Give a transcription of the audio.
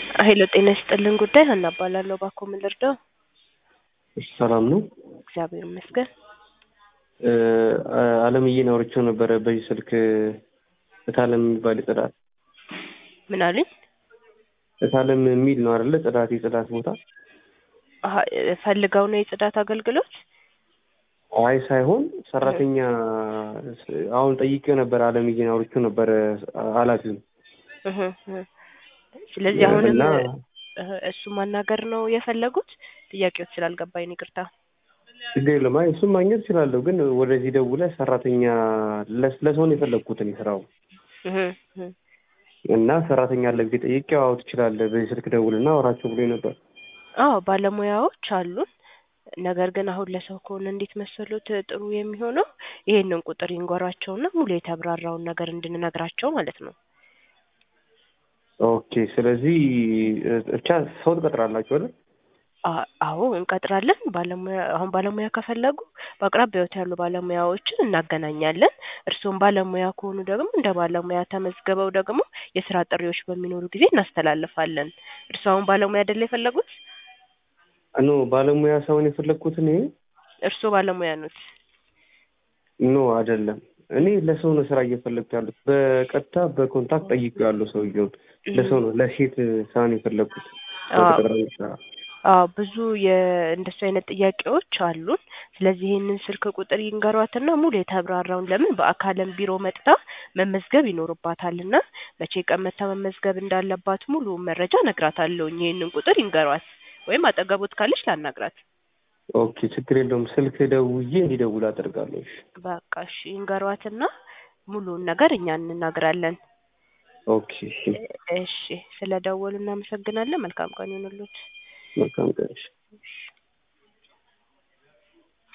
ሄሎ ጤና ይስጥልን ጉዳይ ሀና እባላለሁ። እባክዎ ምን ልርዳው? እሺ ሰላም ነው። እግዚአብሔር ይመስገን። እ አለምዬን አውርቼው ነበረ በዚህ ስልክ እታለም የሚባል የጽዳት ምን አሉኝ? እታለም የሚል ነው አይደለ? ጽዳት የጽዳት ቦታ አሀ ፈልገው ነው የጽዳት አገልግሎት? አይ ሳይሆን ሰራተኛ አሁን ጠይቄው ነበረ። አለምዬን አውርቼው ነበረ ኃላፊውን እህ እህ ስለዚህ አሁንም እና እህ እሱ ማናገር ነው የፈለጉት? ጥያቄዎች ስላልገባኝ ነው ይቅርታ። ችግር የለም። አይ እሱም ማግኘት እችላለሁ፣ ግን ወደዚህ ደውለህ ሰራተኛ ለስ- ለሰው ነው የፈለግኩት እኔ ስራው እህ እህ እና ሰራተኛ አለ ጊዜ ጠይቄው አዎ ትችላለህ፣ በዚህ ስልክ ደውልና አውራቸው ብሎኝ ነበር። አዎ ባለሙያዎች አሉን። ነገር ግን አሁን ለሰው ከሆነ እንዴት መሰሉት ጥሩ የሚሆነው ይሄንን ቁጥር ይንገሯቸውና ሙሉ የተብራራውን ነገር እንድንነግራቸው ማለት ነው። ኦኬ። ስለዚህ ብቻ ሰው ትቀጥራላችሁ አይደል? አ- አዎ እንቀጥራለን። ባለሙያ አሁን ባለሙያ ከፈለጉ በአቅራቢያዎት ያሉ ባለሙያዎችን እናገናኛለን። እርስዎም ባለሙያ ከሆኑ ደግሞ እንደ ባለሙያ ተመዝግበው ደግሞ የስራ ጥሪዎች በሚኖሩ ጊዜ እናስተላልፋለን። እርስዎ አሁን ባለሙያ አይደለ የፈለጉት? ኖ ባለሙያ ሳይሆን የፈለግኩት እኔ እርስዎ ባለሙያ ኖት? ኖ አይደለም። እኔ ለሰው ነው ስራ እየፈለግኩ ያሉት። በቀጥታ በኮንታክት ጠይቄው ያለው ሰውየውን ለሰው ነው ለሴት ስራ ነው የፈለግኩት። አዎ በቅጥረኛ ስራ አዎ ብዙ የእንደሱ አይነት ጥያቄዎች አሉን። ስለዚህ ይህንን ስልክ ቁጥር ይንገሯትና ሙሉ የተብራራውን ለምን በአካልም ቢሮ መጥታ መመዝገብ ይኖርባታልና መቼ ቀን መጥታ መመዝገብ እንዳለባት ሙሉ መረጃ እነግራታለሁኝ። ይህንን ቁጥር ይንገሯት ወይም አጠገቦት ካለች ላናግራት። ኦኬ፣ ችግር የለውም። ስልክ ደውዬ እንዲደውል አደርጋለሁ። እሺ፣ በቃ እሺ ይንገሯትና ሙሉውን ነገር እኛ እንናግራለን። ኦኬ፣ እሺ። እሺ ስለ ደወሉ እናመሰግናለን። መልካም ቀን ይሁንልዎት። መልካም ቀን። እሺ።